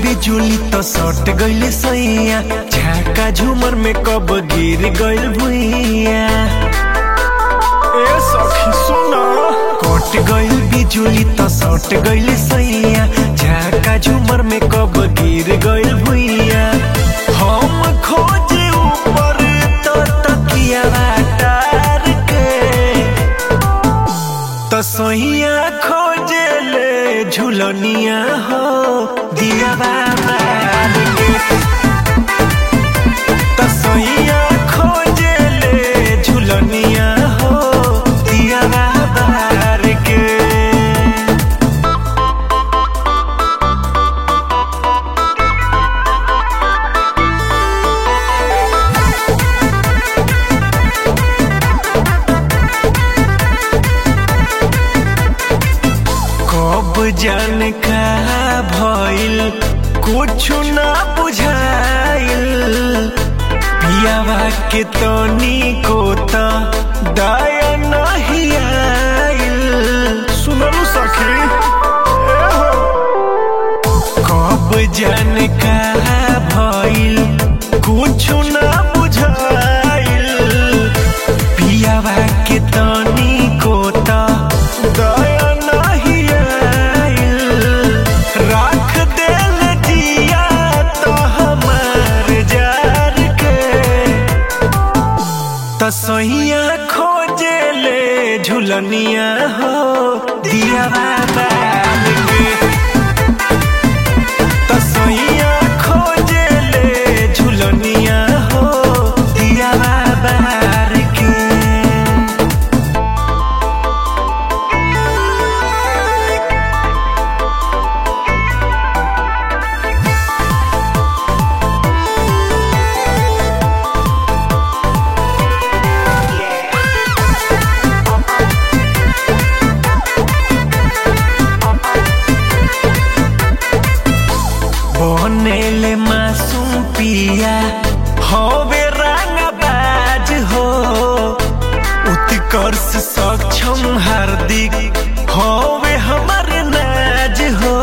बिजुली तो सट गइले सैया झाका झुमर में कब गिर गइल भुइया ए सखी सुना कट गइल बिजुली तो सट गइले सैया झाका झुमर में कब गिर गइल भुइया हम खोजे ऊपर तो तकिया टार के तो सोहिया खोजे ले झुलनिया हो दिया बाबा तो सोहिया खोजे ले झुलनिया हो दिया बाबा के कब जान का भइल कुछ ना बुझाइल पियावा के तनी को त दया नहीं आइल सुनलू सखी ए हो कब जान का भइल कुछ ना बुझाइल पियावा के तनी को त दया नहीं आइल राख देल जिया तो हमार जार के तो सहिया खोजे ले झुलनिया हो दिया बाबा के तो सहिया खोजे ले झुलनिया हो दिया बाबा के बनेले मासूम पिया होवे रंगबाज हो उत्कर्ष सक्षम हार्दिक होवे हमर नाज हो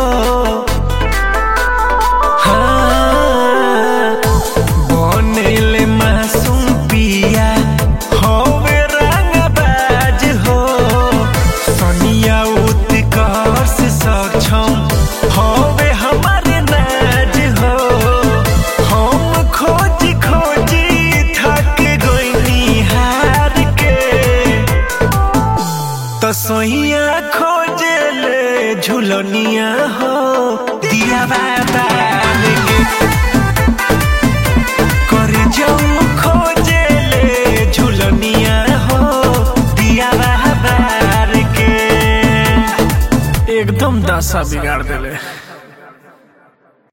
हाँ, बनेले मासूम पिया होवे रंगबाज हो सनिया उत्कर्ष सक्षम होवे हमर नाज हो हम खोज खोजी थक गइनी हार के तो सोहिया खोजे ले झुलनिया हो दिया बाबा के कर जाऊं खोजे ले झुलनिया हो दिया बाबा के एकदम दशा बिगाड़ देले